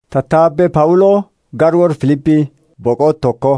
Tattaabbee Phaawuloo Garwoor Filiphii boqoo tokko.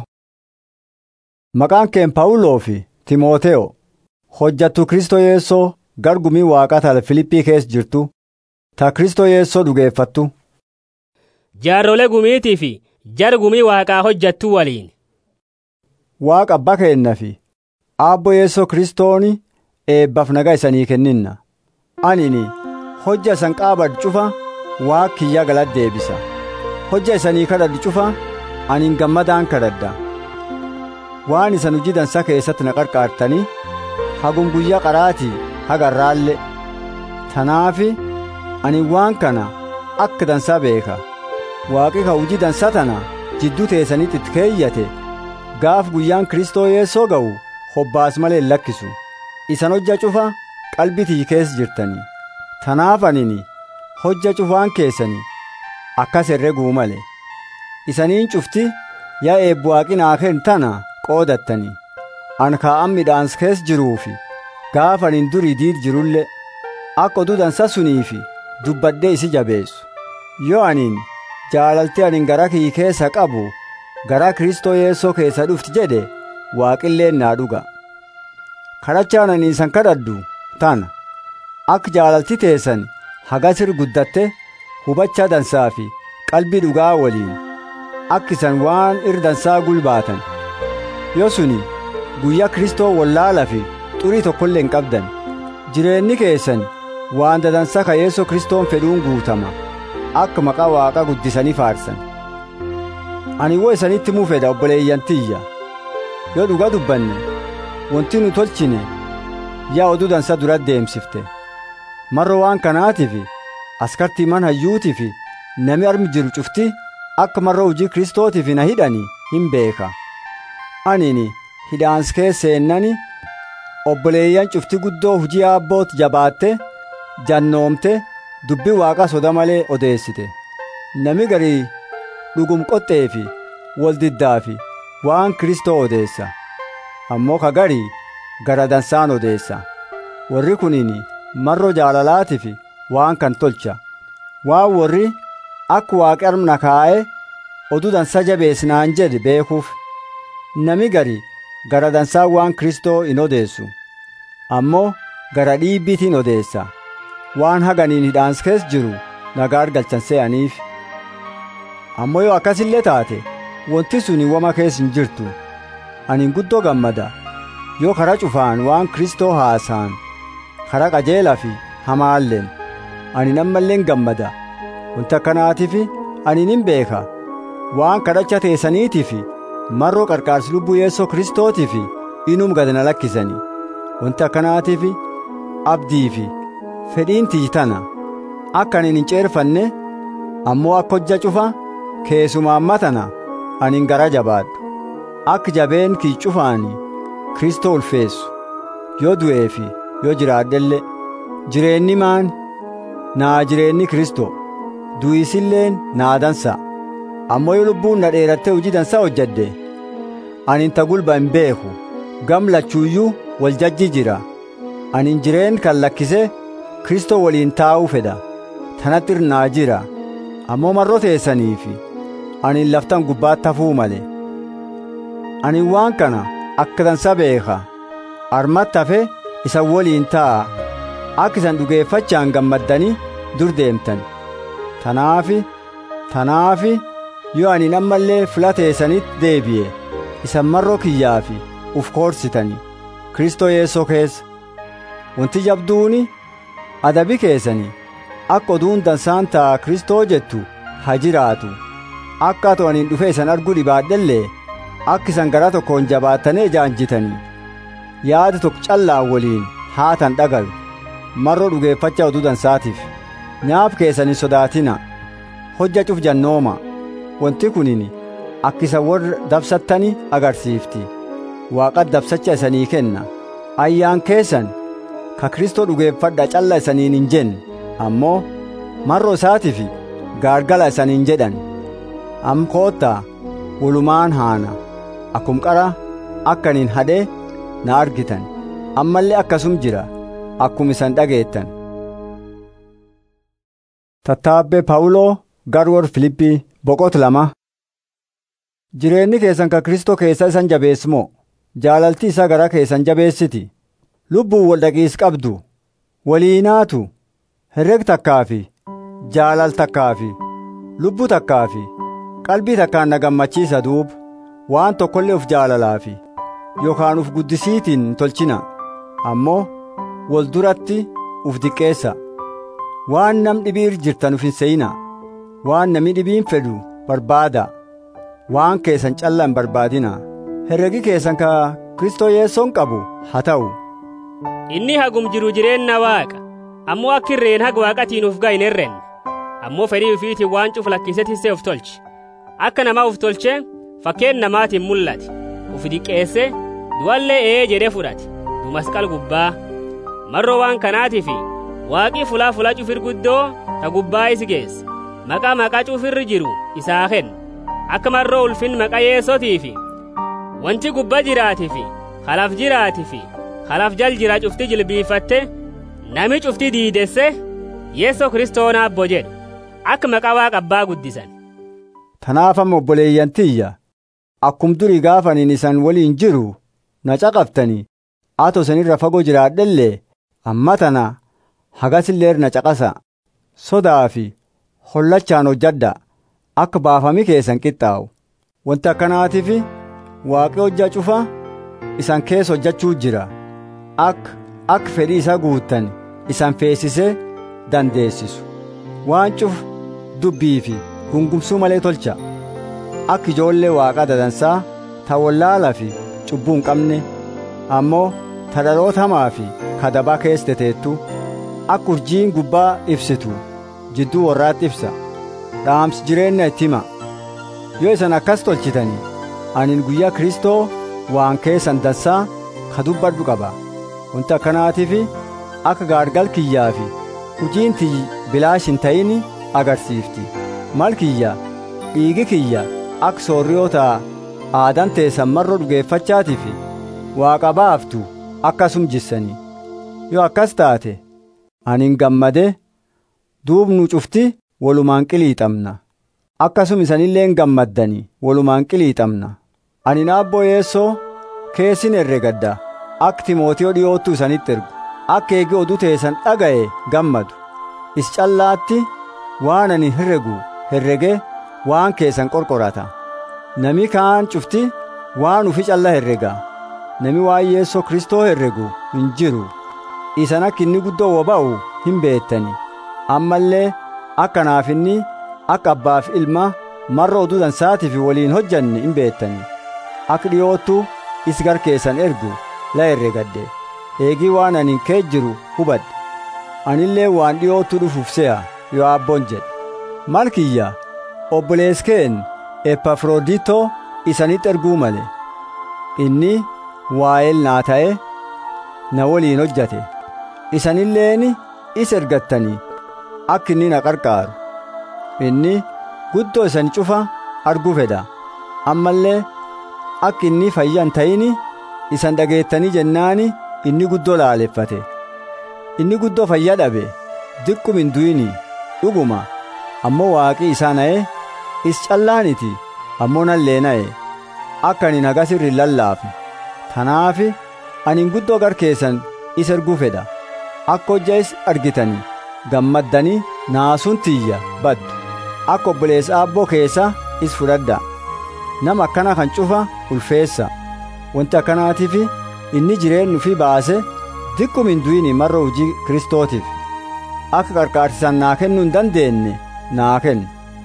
Maqaan keen Phaawuloo fi Timooteyo hojjattu Kristoo Yeessoo gargumii waaqaa tala Filiphii keessa jirtu ta Kristoo Yeessoo dhugeeffattu. Jaarrolee gumiitii fi jara gumii waaqaa hojjattu waliin. Waaqa abbaa keenna fi aabbo Yeessoo Kristooni eebbaaf nagaa isanii kenninna. Anini hojja isan qaabadhu cufa Waaqa kiyya galata deebisa. Hojja isanii kadhadhu cufa anin gammadaan kadhadha. Waan isan hojii dansaa keessatti na qarqaartanii hagum guyyaa qaraatii hagarraallee. Tanaafi ani waan kana akka dansaa beeka. Waaqi ka hojii dansaa tana jidduu teessanitti itti keeyyate gaaf guyyaan Kristoo Yeessoo ga'u hobbaas malee hin lakkisu. Isan hojja cufa qalbitii keessa jirtanii. Tanaaf anini hojja cufaan keessanii akkas herreguu male. Isaniin cufti yaa eebbu waaqi naa kennu tana qoodattanii. An kaa'an midhaans keessa jiruufi gaafa anin durii diid jirullee akka oduu dansa suniifi dubbadhee isi jabeessu. Yoo anin jaalaltee anin gara kii keessa qabu gara Kristoo Yeessoo keessa dhufti jedhe waaqilleen naa dhuga. Kadhachaan ani isan kadhadhu tana akka jaalalti teessan hagasir guddatte hubachaa dansaa fi qalbii dhugaa waliin akka isan waan irra dansaa gulbaatan yoo suni guyyaa Kristoo wallaala fi xurii tokkollee hin qabdan jireenyi keessan waan dadansaa ka Yeesoo Kristoon fedhuun guutama akka maqaa Waaqaa guddisanii faarsan ani woo isanitti muu fedha obboleeyyan tiyya yoo dhugaa dubbanne wanti nu tolchine yaa oduu dansa dura deemsifte marro waan kanaatiif askartii man hayyuutii fi nami armi jiru cufti akka marra hojii kristootiif na hidhani hin beeka anini hidhaans keessaennani obboleeyyan cufti guddoo hujii aabboot jabaatte jannoomte dubbii waaqa soda malee odeessite nami garii dhugum qoxxee fi waldiddaa fi waan kristoo odeessa ammoo ka garii gara dansaan odeessa warri kunini marro jaalalaatiif waan kan tolcha waan warri akka waaqi armna kaa'e oduu dansaa jabeessinaan jedhe beekuuf nami gari gara dansaa waan kristoo hin odeessu ammoo gara dhiibbiitiin odeessa waan haganiin hidhaans keessa jiru nagaa argalchan se'aniif ammoo yoo akkasillee taate wanti suni wama keessa hin jirtu ani guddoo gammada yoo karaa cufaan waan kristoo haasaan karaa qajeelaa fi hamaalleen ani nammalleen gammada wanti akkanaatiif ani nin beeka waan kadhacha teessaniitiif marroo qarqaarsi lubbuu yeessoo kristootiif inum gad na lakkisani wanti akkanaatiif abdii fi fedhiin tiyyi akka ani hin ceerfanne ammoo akka hojja cufa keessumaan matana ani gara jabaadhu akka jabeen kii cufaani kristoo ulfeessu yoo du'ee fi yoo jiraadhellee jireenyi maan naa jireenyi kristoo du'isilleen naa dansa ammoo yoo lubbuun na dheerattee hojii dansaa hojjadde ani ta gulba hin beeku gam lachuuyyuu wal jajji jira ani jireen kan lakkise kristoo waliin taa'uu fedha tanatti irnaa jira ammoo marroo teessaniifi ani laftan gubbaatti hafuu male ani waan kana akka dansa beeka armatti hafe isan waliin taa'a akka isan dhugeeffachaan gammaddanii dur deemtan tanaafi tanaafi yoo ani ammallee filateessanitti deebi'e isan marroo kiyyaafi uf koorsitani kristoo yeessoo keessa wanti jabduuni adabi keessanii akka oduun dansaan ta'a kristoo jettu ha jiraatu akka atu anin dhufe isan arguu dhibaadhellee akka isan gara tokkoon jabaattanii jaanjitanii yaada tokko callaa waliin haatan dhagayu marroo dhugeeffachaa oduu dansaatiif nyaaf keessanii sodaatina hojja cuf jannooma wanti kunin akka isa warra dabsattani agarsiifti waaqat dabsacha isanii kenna ayyaan keessan ka kristoo dhugeeffadha calla isaniin hin jenne ammoo marroo isaatiif gaargala isaniin jedhan am koottaa walumaan haana akkum qara akkaniin hadhee na argitan ammallee akkasum jira akkum isan dhageettan. Tattaabbee Phaawuloo garwoor filippii boqot lama jireenyi keessan ka kristoo keessa isan jabeessimoo jaalalti isaa gara keessan jabeessiti lubbuun wal dhaqiis qabdu waliinaatu herreg takkaafi jaalal takkaafi lubbuu takkaafi qalbii takkaan na gammachiisa duub waan tokkollee uf jaalalaafi yookaan uf guddisiitiin hin tolchina ammoo wal duratti uf diqqeessa waan nam dhibiir jirtan uf hin se'ina waan nami dhibiin fedhu barbaada waan keessan calla hin barbaadina herregi keessan ka kristoo yeessoon qabu haa ta'u inni hagum jiru jireenna waaqa ammoo akka irreen haga waaqatiin uf ga'in herrenne ammoo fedhii ufiitiin waan cuf lakkisee tissee uf tolche akka namaa uf tolchee fakkeen namaatiin mul'ate uf diqqeesse du'allee ee jedhee fudhate du masqal gubbaa marroo waan kanaatiif waaqii fulaa fulaa cufir guddoo ta gubbaa isi geesse maqaa maqaa cufirri jiru isaa kenna akka marroo ulfin maqaa yeessotiifi wanti gubba jiraatifi kalaf jiraatifi kalaf jal jira cufti jilbiifatte nami cufti diidesse yeessoo kiristoona abbo jedhu akka maqaa waaqa abbaa guddisan tanaaf amma obboleeyyan tiyya akkum durii gaafaniin isan waliin jiru na caqaftanii ato isinirra fagoo jiraadhellee amma tana hagasillee na caqasa sodaa fi hollachaan hojjadha akka baafami keessan qixxaa'u wanti akkanaatiif waaqi hojja cufa isan keessa hojjachuu jira akka akka fedhii isaa guuttan isan feesisee dandeessisu waan cuf dubbii fi gungumsuu malee tolcha akka ijoollee waaqaa dadansaa ta wallaalaa fi cubbuu hin qabne ammoo ta dhaloota hamaa fi kadabaa keessa teteettu akka urjiin gubbaa ibsitu jidduu warraatti ibsa dhaamsi jireenya itti hima yoo isan akkas tolchitanii anin guyyaa kristoo waan keessan dansaa ka dubbadhu qaba wanti akkanaatiif akka gaargal kiyyaa fi hujiin tiyyi bilaash hin ta'in agarsiifti mal kiyya dhiigi kiyya akka soorriyoota aadan teessan marroo dhugeeffachaatiif waaqa baaftu akkasum jissanii yoo akkas taate anin gammade duubnu cufti walumaan qiliixamna akkasum isanilleen gammaddanii walumaan qiliixamna ani naabboo yeessoo keessin herregadda akka timootiyoo dhiyoottu isanitti ergu akka eegi oduu teessan dhaga'e gammadu is callaatti waan ani herregu herrege waan keessan qorqorata nami kaan cufti waan ufi calla herrega nami waan yeessoo kristoo herregu hin jiru isan akka inni guddoo woba'u hin beettani ammallee akka naaf inni akka abbaaf ilma marra oduu dansaatiif waliin hojjanne hin beettani akka dhiyoottu is garkeessan ergu la herregadde eegii waan ani kee jiru hubadhe anillee waan dhiyoottu dhufuuf se'a yoo abboon jedhe malkiyya obboleeskeen epafrooditoo isanitti erguu male inni waa'eel naa ta'e na waliin hojjate isanilleeni is ergattanii akka inni na qarqaaru inni guddoo isan cufa arguu fedha ammallee akka inni fayyan ta'ini isan dhageettanii jennaani inni guddoo laaleffate inni guddoo fayyaa dhabe diqqum hin du'ini dhuguma ammoo waaqii isaa na'e is callaaniti ammoo nallee na'e akka ani nagas irri lallaafne tanaafi ani guddoo garkeessan is erguu fedha akka hojja is argitanii gammaddanii naasuun tiyya baddu akka obboleessa aabboo keessa is fudhadha nama akkana kan cufa ulfeessa wanti akkanaatiif inni jireenyu fi baase diqqum hin du'ini marra hojii kristootiif akka qarqaarsisan naa kennuu hin dandeenye naa kennu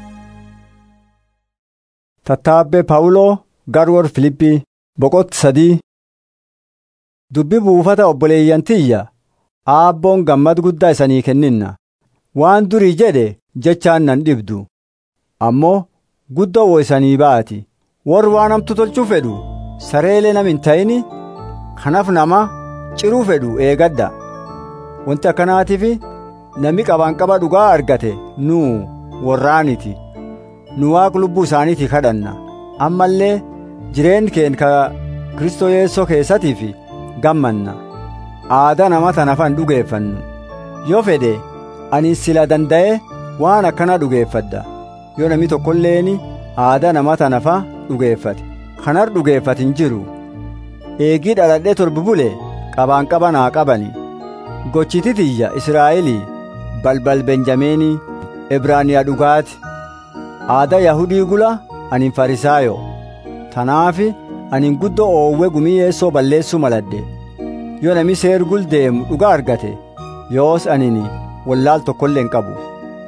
tattaabbee paawuloo garwoor filippii boqotti sadii dubbi buufata obboleeyyantiyya aabboon gammad guddaa isanii kenninna waan durii jedhe jechaan nan dhibdu ammoo guddoo wo isanii baati warri waan hamtu tolchuu fedhu sareelee nam hin ta'ini kanaf nama ciruu fedhu eegadda wanti akkanaatiif nami qabaan qaba dhugaa argate nuu warraaniti nu waaq lubbuu isaaniitii kadhanna ammallee jireen keen ka kristoo yeessoo keessatiif gammanna aadaa nama tanafan dhugeeffannu yoo fedhe ani sila danda'e waan akkana dhugeeffadda yoo namni tokkolleen aadaa nama tanafa dhugeeffate kanar dhugeeffate hin jiru eegii dhaladhee torbi bule qabaan qaban haa qabani gochiti tiyya israa'elii balbal benjameenii ibraaniyaa dhugaati aadaa yahudii gula anin farisaayo tanaafi anin guddoo oowwe gumii yeessoo balleessuu maladhe yoo nami seergul deemu dhuga argate yoos anini wallaal tokkollee hin qabu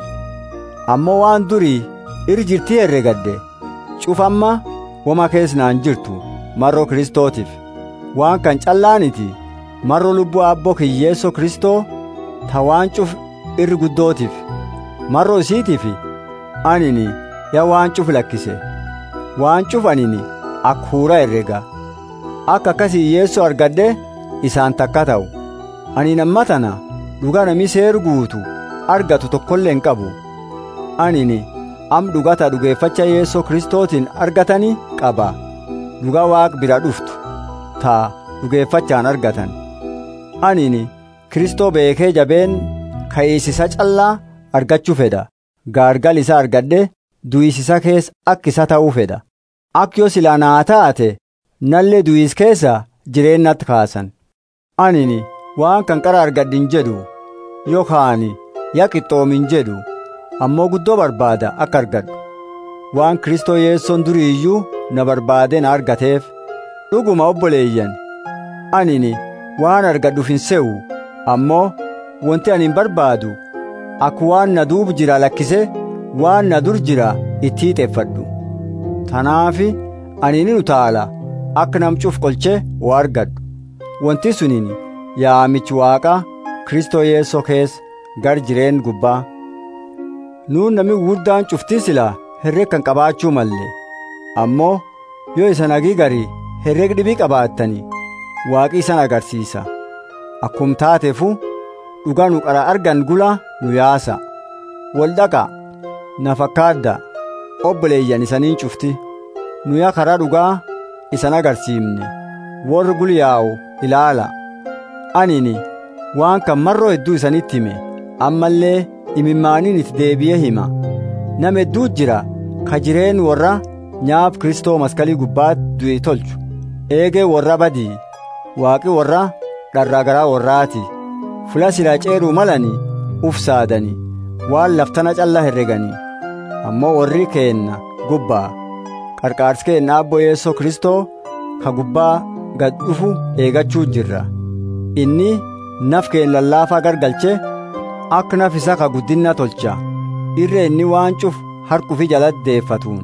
ammoo waan durii iri jirtii herregadde cufamma woma keessnaan jirtu marroo kristootiif waan kan callaaniti marroo lubbuu abboo kiyyeessoo kristoo ta waan cuf irri guddootiif marroo isiitiif anini ya waan cuf lakkise waan cuf anini akka huura herrega akka akkasii yeessoo argadhe isaan takka ta'u ani namma tana dhuga nami seeru guutu argatu tokkollee hin qabu anini am dhugata dhugeeffacha yeessoo kristootiin argatani qaba dhuga waaq bira dhuftu taa dhugeeffachaan argatan anini kristoo beekee jabeen ka'iisisa callaa argachuu fedha gaargal isa argadhe du'isisa keessa akka isa ta'uu fedha akka yoo silaa naa taate nallee du'is keessa jireennatti kaasan anini waan kan qara argadhin jedhu yookaan yaa qixxoomin jedhu ammoo guddoo barbaada akka argadhu waan kristoo yeessoon durii iyyuu na barbaade na argateef dhuguma obboleeyyan anini waan argadhuuf hin se'u ammoo wanti ani hin barbaadu akka waan na duub jira lakkise waan na dur jira itti hiixeeffadhu tanaafi ani ni utaala akka namcuuf qolche waa argadhu wanti suniin yaamichi waaqa kristoo yeessoo keessa gar jireen gubbaa nuun nami guddaan cuftii silaa herreg kan qabaachuu malle ammoo yoo isan hagii garii herreg dhibii qabaattani waaqi isan agarsiisa akkum taateefu dhugaa nu qara argan gula nu yaasa wal dhaqa na fakkaadda obboleeyyan isaniin cufti nuya karaa dhugaa isan agarsiifne warri gulyaa'u ilaala anini waan kan marroo hedduu isanitti hime ammallee imimmaaniin itti deebi'ee hima nama hedduu jira ka jireen warra nyaaf kristoo maskalii gubbaatti du'e tolchu eegee warra badii waaqi warra dharraa garaa warraati fula silaa ceeruu malani uf saadani waan laftana calla herreganii ammoo warri keenna gubbaa qarqaarsi keenna abbo yeessoo kristoo ka gubbaa gad dhufu eegachuu jirra inni naf keen lallaafaa gargalche akka naf isa ka guddinna tolcha irra inni waan cuf harkufi jalatti deeffatuun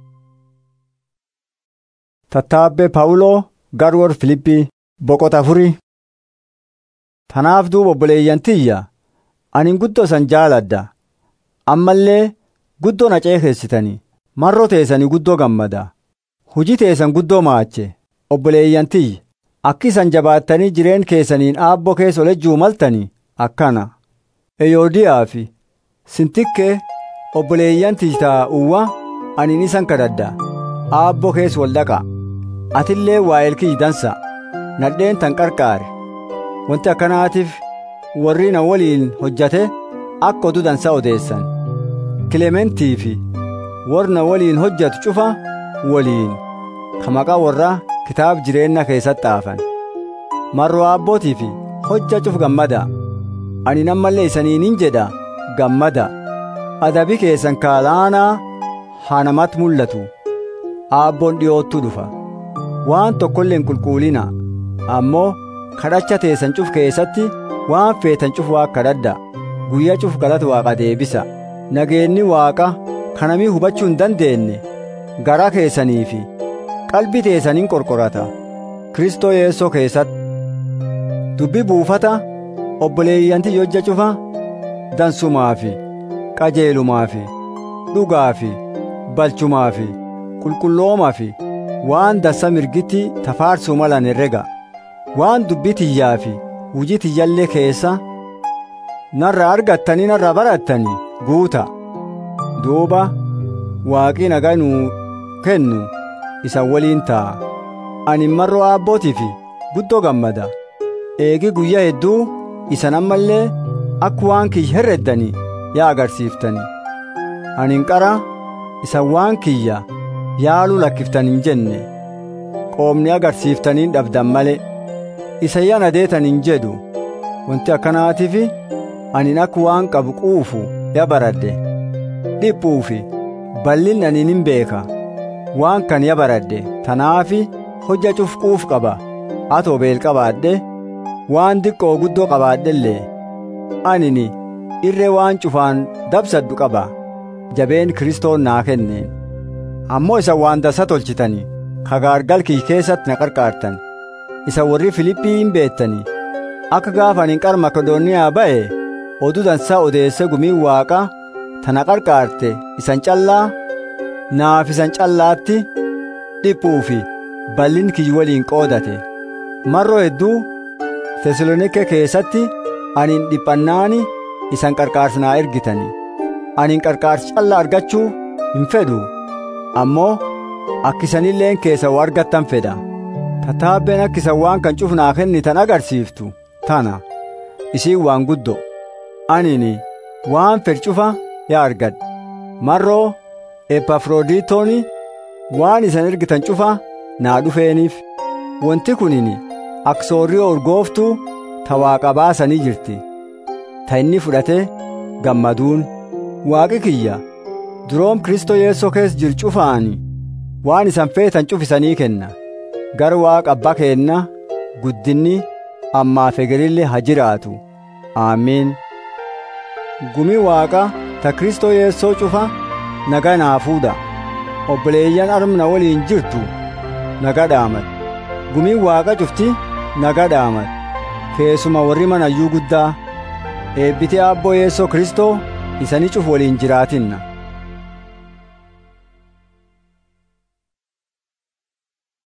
tattaabbee paawuloo garwor filippii boqota afurii tanaaf duuba obboleeyyan tiyya anin guddoo san jaaladda ammallee guddoo na ceekeessitanii marroo teessanii guddoo gammada hujii teessan guddoo maache obboleeyyan tiyya akki isan jabaattanii jireen keessaniin aabboo keessa olejjuu maltanii akkana eyoodiyaa fi sintikkee obboleeyyan tiyyaa uwwa anin isan kadhadda aabboo keessa wal dhaqa atillee waa'eel kiyyi dansa nadheen tan qarqaare wanti akkanaatiif warri na waliin hojjate akka oduu dansaa odeessan kilementii fi warri na waliin hojjatu cufa waliin ka maqaa warraa kitaab jireenya keessatti xaafan marroo aabbootii fi hojja cuf gammada ani nammallee isaniinin jedha gammada adabi keessan kaalaanaa haa namatti mul'atu aabboon dhiyoottuu dhufa waan tokkollee hin qulqullina ammoo kadhacha teessan cuf keessatti waan feetan cuf waa kadhadha guyyaa cuf galata waaqa deebisa nageenni waaqa kanamii hubachuu hin dandeenye garaa keessanii fi qalbii teessaniin qorqorata kristoo yeessoo keessatti dubbi buufata obboleeyyanti hojja cufa dansumaa fi qajeelumaa fi dhugaa fi balchumaa fi qulqulloomaa fi waan dassa mirgitti tafaarsuu malan herrega waan dubbii tiyyaa fi hujii tiyyallee keessa narra argattanii narra barattanii guuta duuba waaqii nagaa nuu kennu isan waliin ta'a ani marroo aabbootii fi guddoo gammada eegi guyyaa hedduu isan ammallee akka waan kiyya herreddanii yaa agarsiiftanii ani qara isa waan kiyya yaaluu lakkiftan hin jenne qoomni agarsiiftaniin dhabdan male isa yana deetan hin jedhu wanti akkanaatiif anin akka waan qabu quufu ya baradhe dhiphuufi bal'in anin hin beeka waan kan ya baradhe tanaafi hojja cuf quuf qaba atoo beel qabaadhe waan diqqoo guddoo qabaadhellee anini irree waan cufaan dabsaddu qaba jabeen kiristoon naa kenneen ammoo isa waan dasa tolchitanii kagaargal kiyy keessatti na qarqaartan isa warri filiphii hin beettanii akka gaafa anin qara makedooniyaa ba'e oduu dansaa odeesse gumiin waaqa tana qarqaarte isan callaa naaf isan callaatti dhiphuufi bal'in kiyy waliin qoodate marroo hedduu tesalonike keessatti anin dhiphannaani isan qarqaarsinaa ergitani anin qarqaarsi callaa argachuu hin fedhu ammoo akkisanilleen keessa argattan fedha tataabbeen akkisan waan kan cufnaa kennitan agarsiiftu tana isiin waan guddo anini waan fedh cufa yaa argadhe marroo epafroodiitooni waan isan ergitan cufa naa dhufeeniif wanti kunini aksoorrii urgooftuu ta waaqa baasanii jirti ta inni fudhate gammaduun waaqi kiyya duroom kristoo yeessoo keessa jiru cufaani waan isan feetan cufisanii kenna gar waaqa abbaa keenna guddinni ammaaf egerillee ha jiraatu aamiin gumi waaqa ta kristoo yeessoo cufa naga naa fuudha obboleeyyan armna waliin jirtu naga dhaamat gumiin waaqa cufti naga dhaamat keessuma warri manayyuu guddaa eebbitee aabboo yeessoo kristoo isani cuf waliin jiraatinna